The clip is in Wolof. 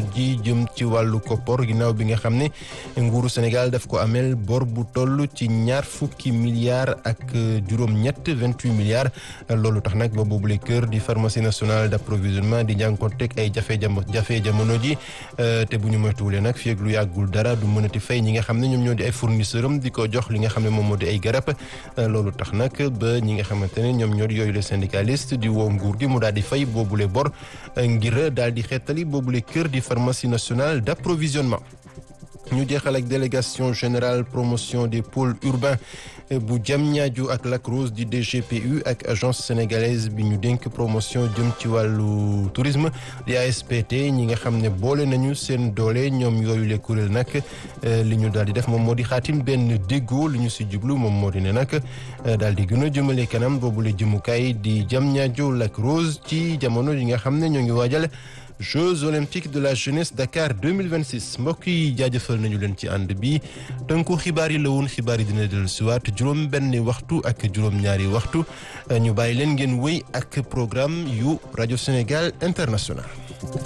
ji jëm ci wàllu koppor ginnaaw bi nga xam ne nguuru Sénégal daf ko amel bor bu toll ci ñaar fukki milliards ak juróom-ñett vingt-huit milliards loolu tax nag ba boobule kër di pharmacie nationale d'approvisionnement di jànkoonteeg ay jafe jafe jamono ji te bu ñu moytuwulee nag fii ak lu yàggul dara du mënati fay ñi nga xam ne ñoom ñoo di ay fournisseur am di ko jox li nga xam ne moom moo di ay garab loolu tax nag ba ñi nga xamante ne ñoom ñoo di yooyu le syndicaliste di woo nguur gi mu daal di fay boobule bor ngir daal di xeetali boobule kër di pharmacie nationale d'approvisionnement ñu jeexal ak délégation générale promotion des pôles urbains bu Diamniadio ak Lac Rose di DGPU ak agence sénégalaise bi ñu dénk promotion jëm ci wàllu tourisme di ASPT ñi nga xam ne boole nañu seen doole ñoom yooyu le kuréel nag li ñu daal di def moom moo di xaatim benn déggoo li ñu si jublu moom moo di ne nag daal di gën a jëmale kanam boobule jëmukaay di Diamniadio Lac Rose ci jamono yi nga xam ne ñoo ngi waajal Jeux olympiques de la jeunesse Dakar 2026 mbokk yi jaajëfal nañu leen ci ànd bi tënku xibaar yi la woon xibaar yi dina dellu siwaat juróom benni waxtu ak juróom ñaari waxtu ñu bàyyi leen ngeen wéy ak programme yu rajo Sénégal International